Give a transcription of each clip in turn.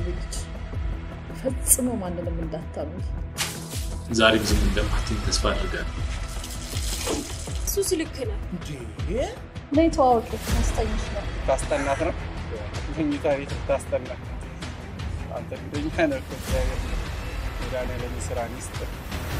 ልጅ ፈጽሞ ማንንም እንዳታምኝ። ዛሬም ዝም እንደማትይኝ ተስፋ አድርጋለሁ። እሱ ስልክ ነው። ነይ ተዋወቂ፣ ታስተኝሽ ነው። ታስጠናት ነው መኝታ ቤት ታስጠና። አንተ ጉደኛ ነህ እኮ እግዚአብሔር መድኃኒዓለም ስራ ይስጥህ።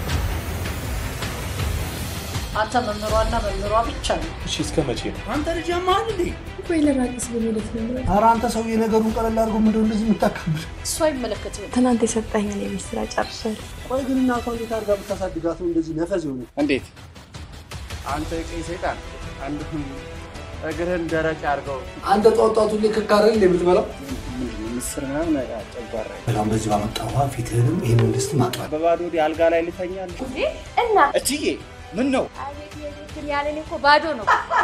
አንተ መምህሯና መምህሯ ብቻ ነው። እሺ እስከ መቼ ነው? አንተ ልጅ ያማል እንዴ? ቆይ ለራቅስ በሚለት ነው። ኧረ አንተ ሰውዬ ነገሩን ቀለል አድርጎ ምንድነው እንደዚህ የምታካብድ? እሱ አይመለከትም። ትናንት የሰጠኝን የቤት ስራ ጨርሻለሁ። ቆይ ግን እናቷ እንዴት አድርጋ ብታሳድጋት ነው እንደዚህ ነፈዝ የሆነ? እንዴት አንተ የቀይ ሰይጣን አንድ እግርህን ደረቅ አድርገው አንተ ጧት ጧት ሁሌ ክካረል የምትበላው ምንድን ነው ምስር ምናምን ጨጓራ በጣም በዚህ ባመጣ ውሃ ፊትህንም ይህን ድስት ማጥራት በባዶ ወዲህ አልጋ ላይ ልተኛል። እና እትዬ ምን ነው አቤት የቤትን ያለን እኮ ባዶ ነው።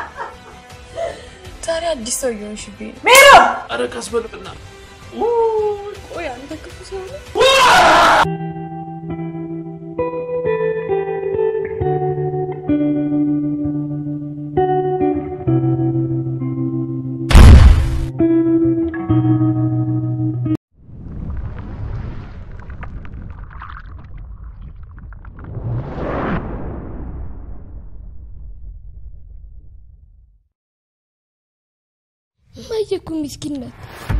ዛሬ አዲስ ሰው እየሆንሽብኝ ነው። ኧረ ቀስ በልና ቆይ አንተ ክፉ ሰው ነህ። እማዬ እኮ ምስኪን ናት።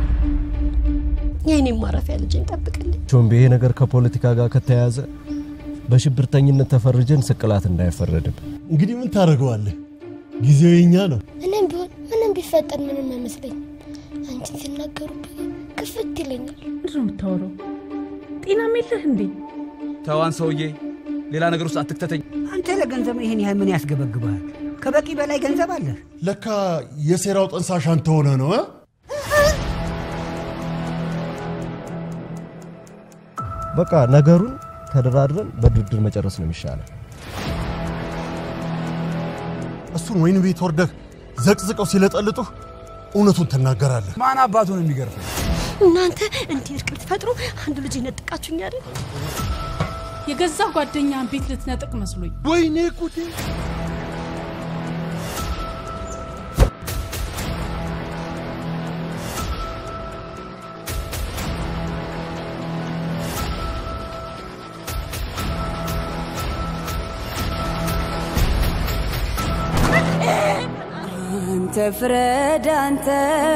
የእኔም ማረፊያ ልጄን ጠብቅልኝ። ቾምቤ ይሄ ነገር ከፖለቲካ ጋር ከተያያዘ በሽብርተኝነት ተፈርጀን ስቅላት እንዳይፈረድብ እንግዲህ ምን ታደርገዋለህ? ጊዜው የኛ ነው። እኔም ቢሆን ምንም ቢፈጠር ምንም አይመስለኝም። አንቺን ሲናገሩብኝ ክፍት ይለኛል። ምንድን ነው የምታወራው? ጤናም የለህ እንዴ? ተዋን ሰውዬ፣ ሌላ ነገር ውስጥ አትክተተኝ። አንተ ለገንዘብ ይህን ያህል ምን ያስገበግበሃል? ከበቂ በላይ ገንዘብ አለ። ለካ የሴራው ጠንሳሽ አንተ ሆነ ነው እ? በቃ ነገሩን ተደራድረን በድርድር መጨረስ ነው የሚሻለው። እሱን ወይን ቤት ወርደህ ዘቅዝቀው ሲለጠልጡህ እውነቱን ትናገራለህ። ማን አባቱ ነው የሚገርፈው? እናንተ እንዲህ እርቅ ልትፈጥሩ አንዱ ልጅ ነጥቃችሁኝ አይደል? የገዛ ጓደኛን ቤት ልትነጥቅ መስሎኝ። ወይኔ ጉዴ! አንተ ፍረድ አንተ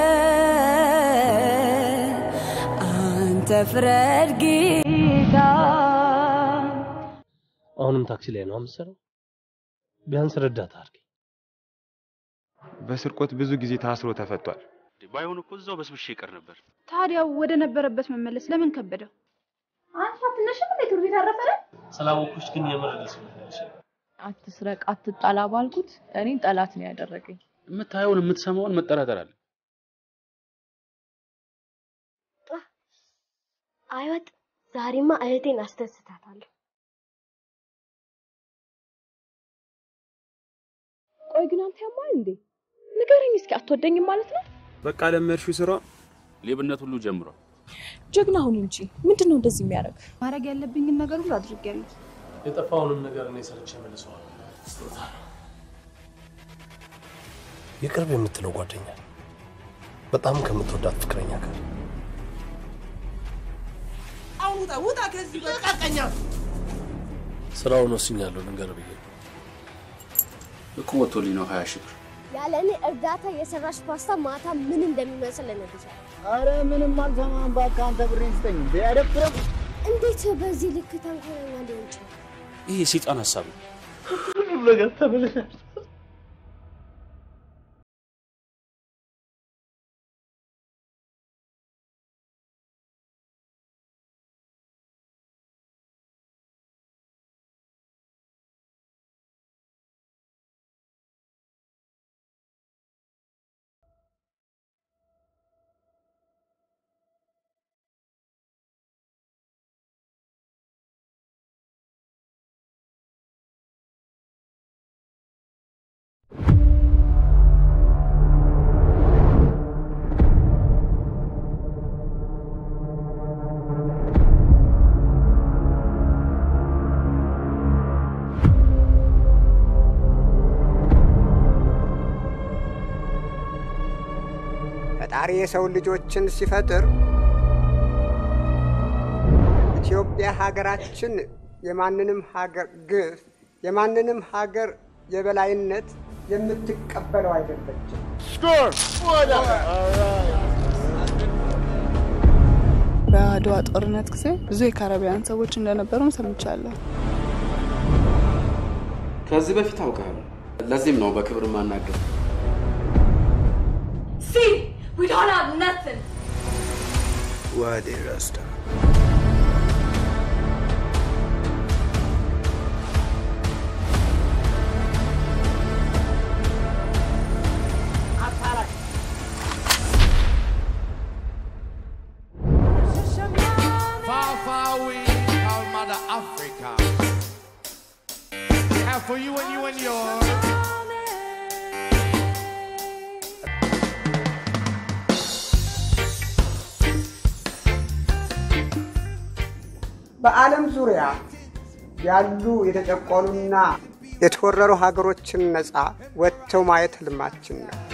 አንተ ፍረድ ጌታ አሁንም ታክሲ ላይ ነው የምትሰራው? ቢያንስ ረዳት አድርጊ። በስርቆት ብዙ ጊዜ ታስሮ ተፈቷል። ባይሆን እኮ እዛው በስብሽ ይቀር ነበር። ታዲያ ወደ ነበረበት መመለስ ለምን ከበደው? አንቺ አትነሽም እንዴ? ቱር ቤት አረፈረ? ስላወኩሽ ግን የምር ደስ ብሎኛል። አትስረቅ፣ አትጣላ ባልኩት እኔን ጠላት ነው ያደረገኝ። የምታየውን የምትሰማውን መጠራጠር አለ። አይወጥ ዛሬማ እህቴን አስደስታታለሁ። ቆይ ግን አንተ ያማል እንዴ? ንገረኝ እስኪ፣ አትወደኝም ማለት ነው? በቃ ለመድሽው ስራ ሌብነት ሁሉ ጀምሯል። ጀግና ሁን እንጂ ምንድን ነው እንደዚህ የሚያደርግ? ማድረግ ያለብኝን ነገር ሁሉ አድርጌያለሁ። የጠፋውንም ነገር እኔ ሰርቼ መልሰዋል። ስጦታ ነው። የቅርብ የምትለው ጓደኛ በጣም ከምትወዳት ፍቅረኛ ጋር አሁን ውጣ ውጣ ከዚህ በቃ ቀኛ ስራውን ወስኛለሁ። ልንገር ብዬ ነው። እኮ ወጥቶልኝ ነው ሀያ ሺህ ብር ያለ እኔ እርዳታ የሰራሽ ፓስታ ማታ ምን እንደሚመስል እነግርሻለሁ። አረ ምንም አልሰማም። እባክህ አንተ ብሬን ስጠኝ። እንዴ አደብረም እንዴት በዚህ ልክ ተንኮለኛ ሊሆን ይችላል? ይሄ የሰይጣን ሀሳብ ነው። ሁሉም ነገር ተበለሻል። ፈጣሪ የሰው ልጆችን ሲፈጥር ኢትዮጵያ ሀገራችን የማንንም ሀገር ግፍ የማንንም ሀገር የበላይነት የምትቀበለው አይደለችም። በአድዋ ጦርነት ጊዜ ብዙ የካረቢያን ሰዎች እንደነበሩም ሰምቻለሁ። ከዚህ በፊት አውቃለሁ። ለዚህም ነው በክብር ማናገር። See, we don't have nothing. ዋዴ ራስታ Far, far away, our mother Africa. We have for you and you and yours. በዓለም ዙሪያ ያሉ የተጨቆኑና የተወረሩ ሀገሮችን ነፃ ወጥተው ማየት ህልማችን ነው።